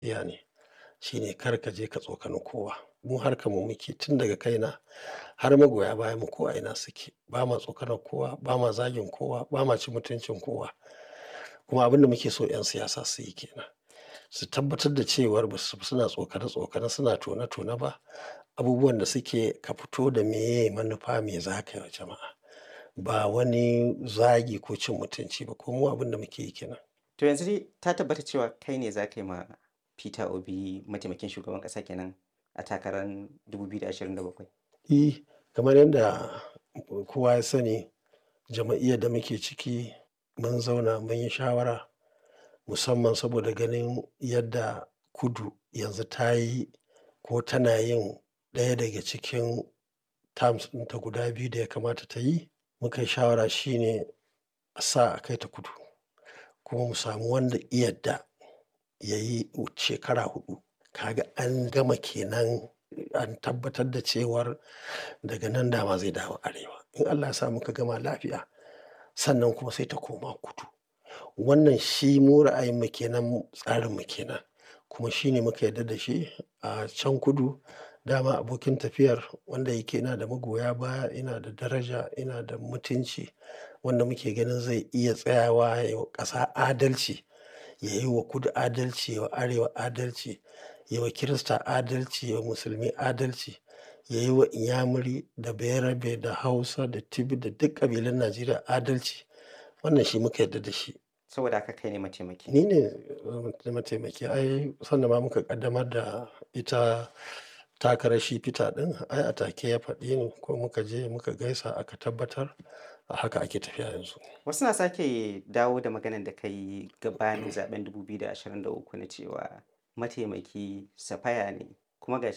iya ne shine kar ka je ka tsokani kowa mu harkar mu muke tun daga kaina har magoya bayan mu ko a ina suke ba ma tsokanar kowa ba ma zagin kowa ba ma cin mutuncin kowa kuma abin da muke so 'yan siyasa su yi kenan su tabbatar da cewar ba su suna tsokane tsokane suna tone tone ba abubuwan da suke ka fito da meye manufa me za ka yi wa jama'a ba wani zagi ko cin mutunci ba ko mu abin da muke yi kenan To yanzu dai ta tabbata cewa kai ne za ka yi ma Peter Obi mataimakin shugaban ƙasa kenan a takarar 2027. E, kamar yadda kowa ya sani jama'iyyar da muke ciki mun zauna mun yi shawara musamman saboda ganin yadda kudu yanzu ta yi ko tana yin ɗaya daga cikin terms ɗinta guda biyu da ya kamata ta yi muka yi shawara shine a sa a kai ta kudu kuma mu samu wanda iyadda ya yi shekara huɗu kaga an gama kenan an tabbatar da cewar daga nan dama zai dawo arewa in Allah ya sa muka gama lafiya sannan kuma sai ta koma kudu wannan shi mu ra'ayinmu kenan tsarinmu kenan kuma shi ne muka yarda da shi a can kudu dama abokin tafiyar wanda yake ina da magoya baya ina da daraja ina da mutunci wanda muke ganin zai iya tsayawa ya yi wa ƙasa adalci ya yi wa kudu adalci ya wa arewa adalci ya wa kirista adalci ya wa musulmi adalci ya yi wa inyamuri da bayarabe da hausa da tibi da duk ƙabilun najeriya adalci wannan shi muka yarda da shi Saboda haka kai ne mataimaki. ni ne uh, mataimaki ai sannan ma muka kaddamar da ita takarar shi fita din ai a take ya faɗi ni ko muka je muka gaisa aka tabbatar a haka ake tafiya yanzu Wasu na sake dawo da maganar da ka yi gabanin zaben 2023 na cewa mataimaki safaya ne kuma ga